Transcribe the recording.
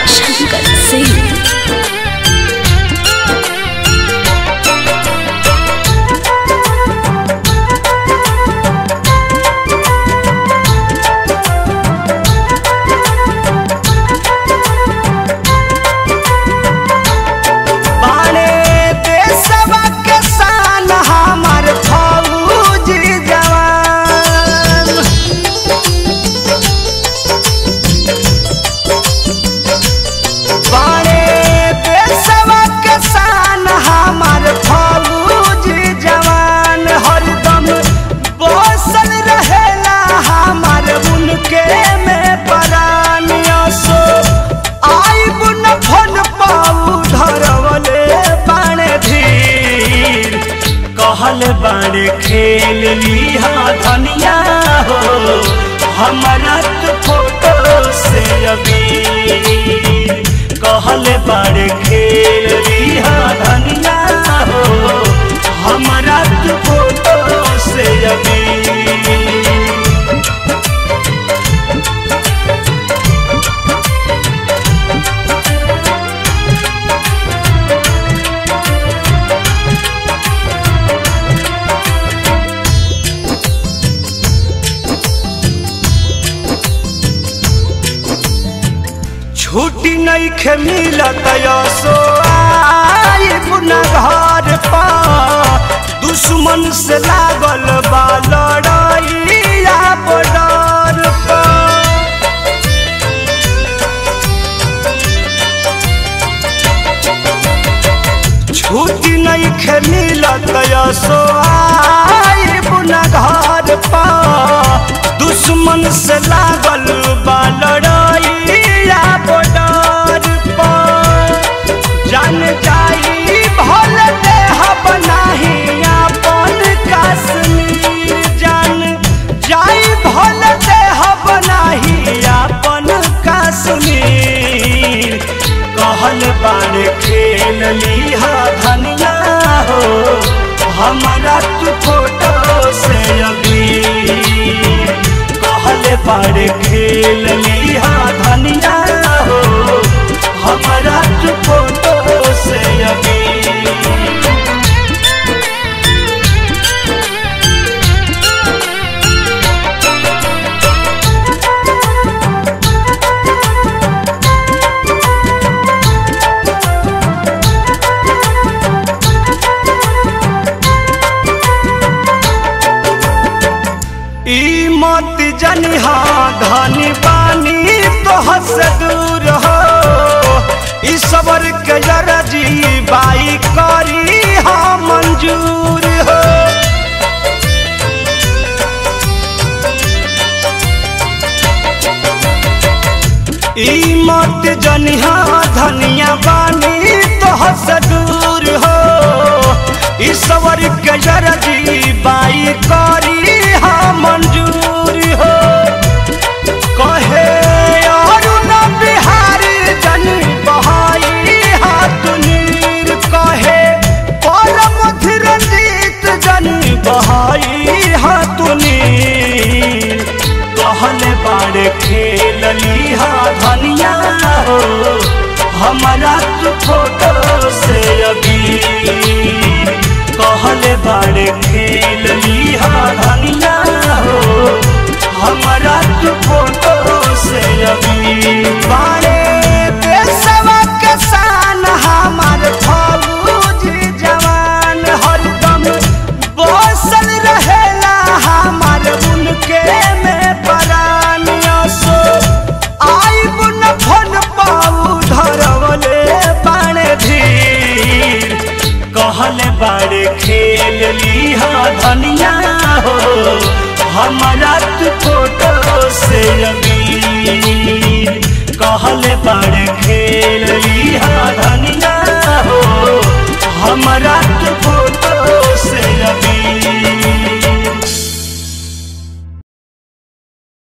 शंकर सिंह बाणे देशवा के शान हमार फौजी जवान बाणे देशवा के शान हमार फौजी जवान हरदम बसल रहेला हमार उनके में परानिया सो आई बुन फन पाऊ धरवले बाणे धीर कहल बाणे खेल लिहा धनिया हो हमारा तो फोटो से अबीर कहल बाणे खेल लिहा धनिया हो हमारा तो फोटो से अबीर छुट्टी नहीं खे मिलत सो आई पुनः घर पा दुश्मन से लागल बा लड़ाइया बॉर्डर पा छुट्टी नहीं खे मिलत सो आई पुनः घर पा दुश्मन से लागल बा लड़ाइया बॉर्डर पा जान जाई भल देह बनाही अपन कश्मीर जान जाई भल देह बनाही अपन कश्मीर कहल बाण खेल लिहा धनिया हो हमारा तू फोटो से अबीर कहल बाण खेल लिहा धनिया हो हमारा तू फोटो से अबीर ई मत जनिहा धनी पानी तोह से दूर हो ई सबर के जरजी बाई करी हा मंजूर हो ई मत जनिहा धनिया बानी तोह से दूर हो ई सबर के जरजी बाई करी हा मंजूर हो कहे अरुण बिहारी जन बहाई हाथ नीर कहे परम धीरजीत जन बहाई हाथ नीर कहल बाड़ खेल लिहा धनिया हो हमारा तू फोटो से अबीर कहल बाड़ खेल लिहा धनिया हो हमारा तू फोटो से अबीर बाड़े पेशवा के शान हमार फौजी जवान हरदम बसल रहेला हमार उनके में परानिया सो आई बुन फन पाऊ धरवले बाणे धीर कहल बाड़े खेल लिहा धनिया हो हमारा तू फोटो से अबीर कहल बाड़े